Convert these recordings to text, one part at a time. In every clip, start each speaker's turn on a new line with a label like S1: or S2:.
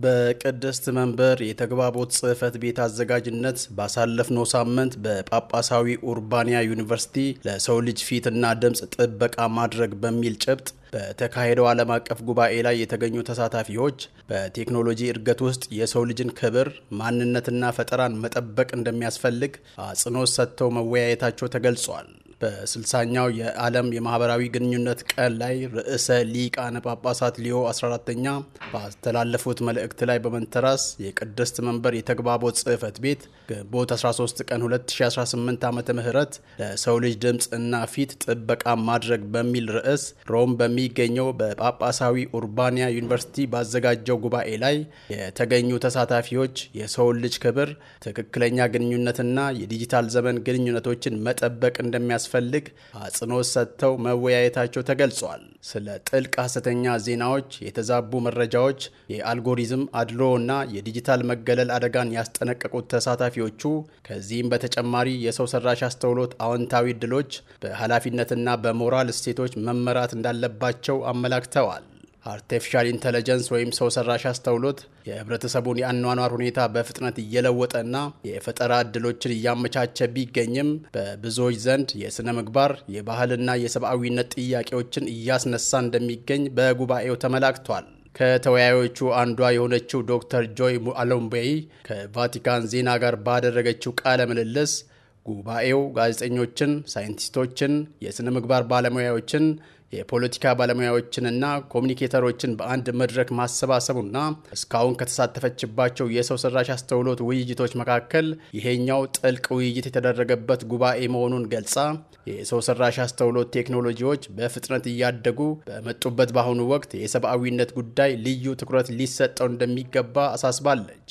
S1: በቅድስት መንበር የተግባቦት ጽሕፈት ቤት አዘጋጅነት ባሳለፍነው ሳምንት በጳጳሳዊ ኡርባንያ ዩኒቨርሲቲ ለሰው ልጅ ፊትና ድምፅ ጥበቃ ማድረግ በሚል ጭብጥ በተካሄደው ዓለም አቀፍ ጉባኤ ላይ የተገኙ ተሳታፊዎች በቴክኖሎጂ እድገት ውስጥ የሰው ልጅን ክብር፣ ማንነትና ፈጠራን መጠበቅ እንደሚያስፈልግ አጽንኦት ሰጥተው መወያየታቸው ተገልጿል። በስልሳኛው የዓለም የማህበራዊ ግንኙነት ቀን ላይ ርዕሰ ሊቃነ ጳጳሳት ሊዮ 14ተኛ ባስተላለፉት መልእክት ላይ በመንተራስ የቅድስት መንበር የተግባቦት ጽሕፈት ቤት ግንቦት 13 ቀን 2018 ዓ ም ለሰው ልጅ ድምፅ እና ፊት ጥበቃ ማድረግ በሚል ርዕስ ሮም በሚገኘው በጳጳሳዊ ኡርባንያ ዩኒቨርሲቲ ባዘጋጀው ጉባኤ ላይ የተገኙ ተሳታፊዎች የሰውን ልጅ ክብር፣ ትክክለኛ ግንኙነትና የዲጂታል ዘመን ግንኙነቶችን መጠበቅ እንደሚያስ ፈልግ አጽንኦት ሰጥተው መወያየታቸው ተገልጿል። ስለ ጥልቅ ሐሰተኛ ዜናዎች፣ የተዛቡ መረጃዎች፣ የአልጎሪዝም አድሎ እና የዲጂታል መገለል አደጋን ያስጠነቀቁት ተሳታፊዎቹ ከዚህም በተጨማሪ የሰው ሰራሽ አስተውሎት አዎንታዊ እድሎች በኃላፊነትና በሞራል እሴቶች መመራት እንዳለባቸው አመላክተዋል። አርቲፊሻል ኢንተለጀንስ ወይም ሰው ሰራሽ አስተውሎት የህብረተሰቡን የአኗኗር ሁኔታ በፍጥነት እየለወጠና የፈጠራ እድሎችን እያመቻቸ ቢገኝም በብዙዎች ዘንድ የሥነ ምግባር የባህልና የሰብአዊነት ጥያቄዎችን እያስነሳ እንደሚገኝ በጉባኤው ተመላክቷል። ከተወያዮቹ አንዷ የሆነችው ዶክተር ጆይ አሎምቤይ ከቫቲካን ዜና ጋር ባደረገችው ቃለ ምልልስ ጉባኤው ጋዜጠኞችን፣ ሳይንቲስቶችን፣ የሥነ ምግባር ባለሙያዎችን የፖለቲካ ባለሙያዎችንና ኮሚኒኬተሮችን በአንድ መድረክ ማሰባሰቡና እስካሁን ከተሳተፈችባቸው የሰው ሰራሽ አስተውሎት ውይይቶች መካከል ይሄኛው ጥልቅ ውይይት የተደረገበት ጉባኤ መሆኑን ገልጻ የሰው ሰራሽ አስተውሎት ቴክኖሎጂዎች በፍጥነት እያደጉ በመጡበት በአሁኑ ወቅት የሰብአዊነት ጉዳይ ልዩ ትኩረት ሊሰጠው እንደሚገባ አሳስባለች።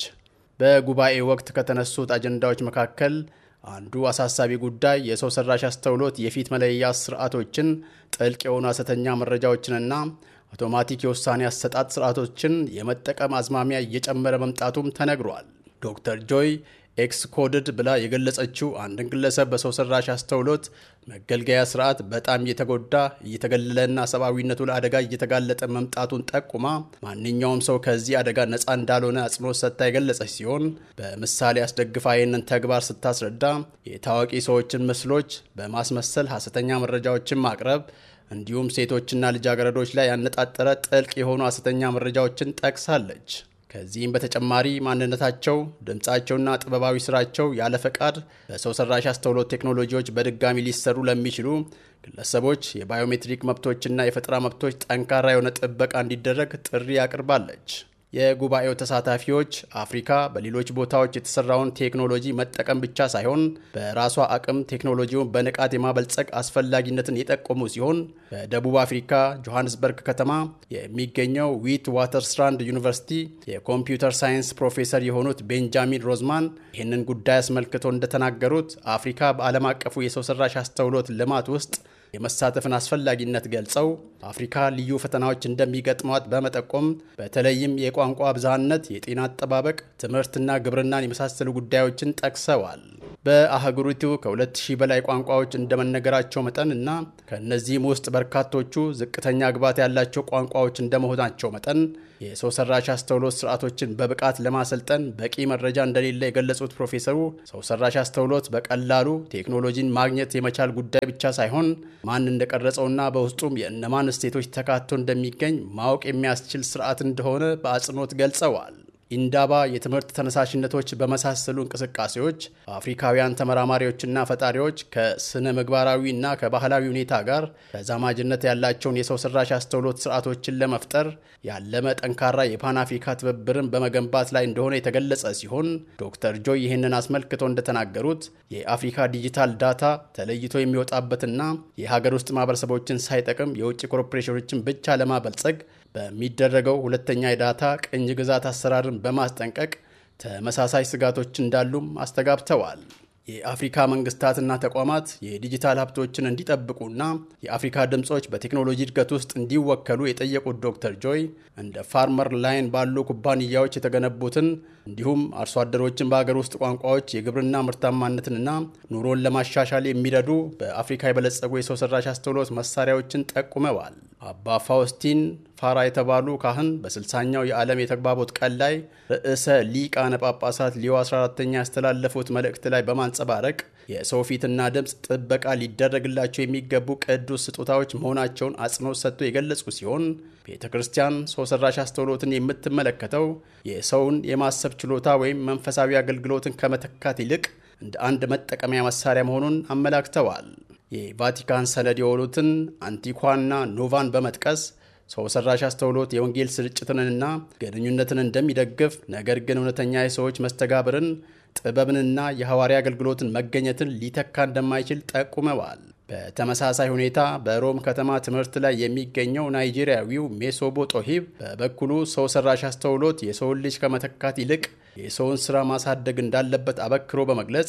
S1: በጉባኤ ወቅት ከተነሱት አጀንዳዎች መካከል አንዱ አሳሳቢ ጉዳይ የሰው ሰራሽ አስተውሎት የፊት መለያ ስርዓቶችን፣ ጥልቅ የሆኑ ሐሰተኛ መረጃዎችንና አውቶማቲክ የውሳኔ አሰጣጥ ስርዓቶችን የመጠቀም አዝማሚያ እየጨመረ መምጣቱም ተነግሯል። ዶክተር ጆይ ኤክስ ኮድድ ብላ የገለጸችው አንድን ግለሰብ በሰው ሰራሽ አስተውሎት መገልገያ ስርዓት በጣም እየተጎዳ እየተገለለና ሰብአዊነቱ ለአደጋ እየተጋለጠ መምጣቱን ጠቁማ ማንኛውም ሰው ከዚህ አደጋ ነፃ እንዳልሆነ አጽንኦት ሰጥታ የገለጸች ሲሆን በምሳሌ አስደግፋ ይህንን ተግባር ስታስረዳ የታዋቂ ሰዎችን ምስሎች በማስመሰል ሐሰተኛ መረጃዎችን ማቅረብ እንዲሁም ሴቶችና ልጃገረዶች ላይ ያነጣጠረ ጥልቅ የሆኑ ሐሰተኛ መረጃዎችን ጠቅሳለች። ከዚህም በተጨማሪ ማንነታቸው፣ ድምፃቸውና ጥበባዊ ስራቸው ያለ ፈቃድ በሰው ሰራሽ አስተውሎት ቴክኖሎጂዎች በድጋሚ ሊሰሩ ለሚችሉ ግለሰቦች የባዮሜትሪክ መብቶችና የፈጠራ መብቶች ጠንካራ የሆነ ጥበቃ እንዲደረግ ጥሪ አቅርባለች። የጉባኤው ተሳታፊዎች አፍሪካ በሌሎች ቦታዎች የተሰራውን ቴክኖሎጂ መጠቀም ብቻ ሳይሆን በራሷ አቅም ቴክኖሎጂውን በንቃት የማበልጸግ አስፈላጊነትን የጠቆሙ ሲሆን በደቡብ አፍሪካ ጆሃንስበርግ ከተማ የሚገኘው ዊት ዋተርስራንድ ዩኒቨርሲቲ የኮምፒውተር ሳይንስ ፕሮፌሰር የሆኑት ቤንጃሚን ሮዝማን ይህንን ጉዳይ አስመልክቶ እንደተናገሩት አፍሪካ በዓለም አቀፉ የሰው ሰራሽ አስተውሎት ልማት ውስጥ የመሳተፍን አስፈላጊነት ገልጸው አፍሪካ ልዩ ፈተናዎች እንደሚገጥሟት በመጠቆም በተለይም የቋንቋ ብዝሃነት፣ የጤና አጠባበቅ፣ ትምህርትና ግብርናን የመሳሰሉ ጉዳዮችን ጠቅሰዋል። በአህጉሪቱ ከ2000 በላይ ቋንቋዎች እንደመነገራቸው መጠን እና ከእነዚህም ውስጥ በርካቶቹ ዝቅተኛ ግባት ያላቸው ቋንቋዎች እንደመሆናቸው መጠን የሰው ሰራሽ አስተውሎት ስርዓቶችን በብቃት ለማሰልጠን በቂ መረጃ እንደሌለ የገለጹት ፕሮፌሰሩ ሰው ሰራሽ አስተውሎት በቀላሉ ቴክኖሎጂን ማግኘት የመቻል ጉዳይ ብቻ ሳይሆን ማን እንደቀረጸውና በውስጡም የእነማን እሴቶች ተካቶ እንደሚገኝ ማወቅ የሚያስችል ስርዓት እንደሆነ በአጽንኦት ገልጸዋል። ኢንዳባ የትምህርት ተነሳሽነቶች በመሳሰሉ እንቅስቃሴዎች አፍሪካውያን ተመራማሪዎችና ፈጣሪዎች ከስነ ምግባራዊና ከባህላዊ ሁኔታ ጋር ተዛማጅነት ያላቸውን የሰው ሰራሽ አስተውሎት ስርዓቶችን ለመፍጠር ያለመ ጠንካራ የፓን አፍሪካ ትብብርን በመገንባት ላይ እንደሆነ የተገለጸ ሲሆን ዶክተር ጆይ ይህንን አስመልክተው እንደተናገሩት የአፍሪካ ዲጂታል ዳታ ተለይቶ የሚወጣበትና የሀገር ውስጥ ማህበረሰቦችን ሳይጠቅም የውጭ ኮርፖሬሽኖችን ብቻ ለማበልጸግ በሚደረገው ሁለተኛ የዳታ ቅኝ ግዛት አሰራርን በማስጠንቀቅ ተመሳሳይ ስጋቶች እንዳሉም አስተጋብተዋል። የአፍሪካ መንግስታትና ተቋማት የዲጂታል ሀብቶችን እንዲጠብቁና የአፍሪካ ድምፆች በቴክኖሎጂ እድገት ውስጥ እንዲወከሉ የጠየቁት ዶክተር ጆይ እንደ ፋርመር ላይን ባሉ ኩባንያዎች የተገነቡትን እንዲሁም አርሶ አደሮችን በሀገር ውስጥ ቋንቋዎች የግብርና ምርታማነትንና ኑሮን ለማሻሻል የሚረዱ በአፍሪካ የበለጸጉ የሰው ሰራሽ አስተውሎት መሳሪያዎችን ጠቁመዋል። አባ ፋውስቲን ፋራ የተባሉ ካህን በስልሳኛው የዓለም የተግባቦት ቀን ላይ ርዕሰ ሊቃነ ጳጳሳት ሊዮ 14ተኛ ያስተላለፉት መልእክት ላይ በማንጸባረቅ የሰው ፊትና ድምፅ ጥበቃ ሊደረግላቸው የሚገቡ ቅዱስ ስጦታዎች መሆናቸውን አጽንኦት ሰጥቶ የገለጹ ሲሆን ቤተ ክርስቲያን ሰው ሰራሽ አስተውሎትን የምትመለከተው የሰውን የማሰብ ችሎታ ወይም መንፈሳዊ አገልግሎትን ከመተካት ይልቅ እንደ አንድ መጠቀሚያ መሳሪያ መሆኑን አመላክተዋል። የቫቲካን ሰነድ የሆኑትን አንቲኳና ኖቫን በመጥቀስ ሰው ሰራሽ አስተውሎት የወንጌል ስርጭትንና ግንኙነትን እንደሚደግፍ ነገር ግን እውነተኛ የሰዎች መስተጋብርን ጥበብንና የሐዋርያ አገልግሎትን መገኘትን ሊተካ እንደማይችል ጠቁመዋል። በተመሳሳይ ሁኔታ በሮም ከተማ ትምህርት ላይ የሚገኘው ናይጄሪያዊው ሜሶቦ ጦሂብ በበኩሉ ሰው ሰራሽ አስተውሎት የሰውን ልጅ ከመተካት ይልቅ የሰውን ሥራ ማሳደግ እንዳለበት አበክሮ በመግለጽ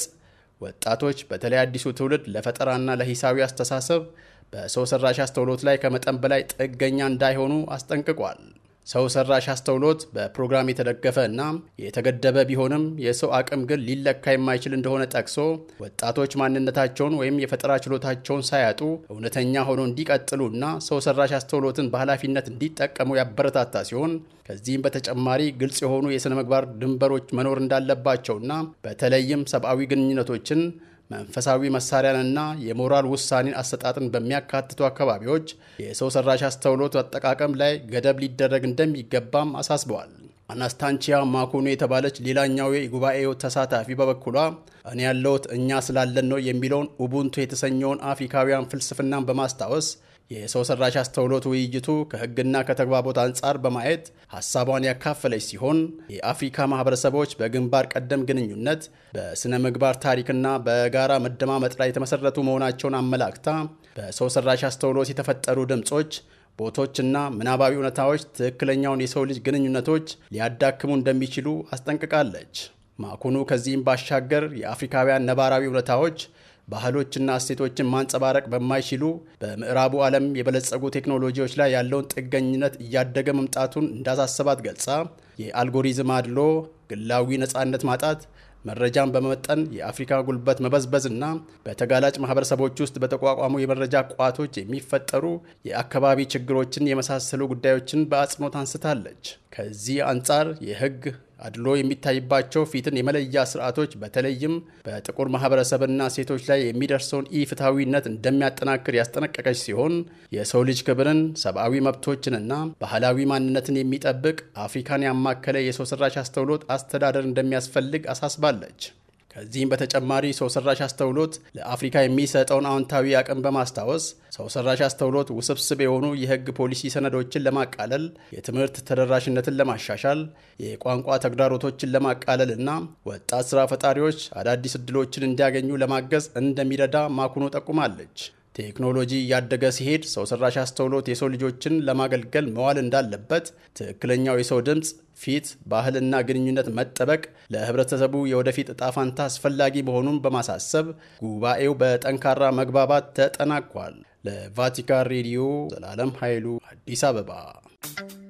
S1: ወጣቶች በተለይ አዲሱ ትውልድ ለፈጠራና ለሂሳዊ አስተሳሰብ በሰው ሰራሽ አስተውሎት ላይ ከመጠን በላይ ጥገኛ እንዳይሆኑ አስጠንቅቋል። ሰው ሰራሽ አስተውሎት በፕሮግራም የተደገፈ እና የተገደበ ቢሆንም የሰው አቅም ግን ሊለካ የማይችል እንደሆነ ጠቅሶ ወጣቶች ማንነታቸውን ወይም የፈጠራ ችሎታቸውን ሳያጡ እውነተኛ ሆኖ እንዲቀጥሉ እና ሰው ሰራሽ አስተውሎትን በኃላፊነት እንዲጠቀሙ ያበረታታ ሲሆን ከዚህም በተጨማሪ ግልጽ የሆኑ የሥነ ምግባር ድንበሮች መኖር እንዳለባቸውና በተለይም ሰብአዊ ግንኙነቶችን መንፈሳዊ መሳሪያንና የሞራል ውሳኔን አሰጣጥን በሚያካትቱ አካባቢዎች የሰው ሰራሽ አስተውሎት አጠቃቀም ላይ ገደብ ሊደረግ እንደሚገባም አሳስበዋል። አናስታንቺያ ማኩኑ የተባለች ሌላኛው የጉባኤው ተሳታፊ በበኩሏ እኔ ያለሁት እኛ ስላለን ነው የሚለውን ኡቡንቱ የተሰኘውን አፍሪካውያን ፍልስፍናን በማስታወስ የሰው ሰራሽ አስተውሎት ውይይቱ ከሕግና ከተግባቦት አንጻር በማየት ሀሳቧን ያካፈለች ሲሆን የአፍሪካ ማህበረሰቦች በግንባር ቀደም ግንኙነት በሥነ ምግባር ታሪክና በጋራ መደማመጥ ላይ የተመሰረቱ መሆናቸውን አመላክታ በሰው ሰራሽ አስተውሎት የተፈጠሩ ድምፆች ቦቶችና ምናባዊ እውነታዎች ትክክለኛውን የሰው ልጅ ግንኙነቶች ሊያዳክሙ እንደሚችሉ አስጠንቅቃለች። ማኩኑ ከዚህም ባሻገር የአፍሪካውያን ነባራዊ እውነታዎች ባህሎችና እሴቶችን ማንጸባረቅ በማይችሉ በምዕራቡ ዓለም የበለጸጉ ቴክኖሎጂዎች ላይ ያለውን ጥገኝነት እያደገ መምጣቱን እንዳሳሰባት ገልጻ የአልጎሪዝም አድሎ፣ ግላዊ ነፃነት ማጣት፣ መረጃን በመመጠን የአፍሪካ ጉልበት መበዝበዝና በተጋላጭ ማህበረሰቦች ውስጥ በተቋቋሙ የመረጃ ቋቶች የሚፈጠሩ የአካባቢ ችግሮችን የመሳሰሉ ጉዳዮችን በአጽንኦት አንስታለች። ከዚህ አንጻር የሕግ አድሎ የሚታይባቸው ፊትን የመለያ ስርዓቶች በተለይም በጥቁር ማህበረሰብና ሴቶች ላይ የሚደርሰውን ኢፍትሐዊነት እንደሚያጠናክር ያስጠነቀቀች ሲሆን የሰው ልጅ ክብርን፣ ሰብአዊ መብቶችንና ባህላዊ ማንነትን የሚጠብቅ አፍሪካን ያማከለ የሰው ሰራሽ አስተውሎት አስተዳደር እንደሚያስፈልግ አሳስባለች። ከዚህም በተጨማሪ ሰው ሰራሽ አስተውሎት ለአፍሪካ የሚሰጠውን አዎንታዊ አቅም በማስታወስ ሰው ሰራሽ አስተውሎት ውስብስብ የሆኑ የሕግ ፖሊሲ ሰነዶችን ለማቃለል፣ የትምህርት ተደራሽነትን ለማሻሻል፣ የቋንቋ ተግዳሮቶችን ለማቃለል እና ወጣት ስራ ፈጣሪዎች አዳዲስ እድሎችን እንዲያገኙ ለማገዝ እንደሚረዳ ማኩኖ ጠቁማለች። ቴክኖሎጂ እያደገ ሲሄድ ሰው ሰራሽ አስተውሎት የሰው ልጆችን ለማገልገል መዋል እንዳለበት፣ ትክክለኛው የሰው ድምፅ፣ ፊት፣ ባህልና ግንኙነት መጠበቅ ለህብረተሰቡ የወደፊት እጣ ፋንታ አስፈላጊ መሆኑን በማሳሰብ ጉባኤው በጠንካራ መግባባት ተጠናቋል። ለቫቲካን ሬዲዮ ዘላለም ኃይሉ አዲስ አበባ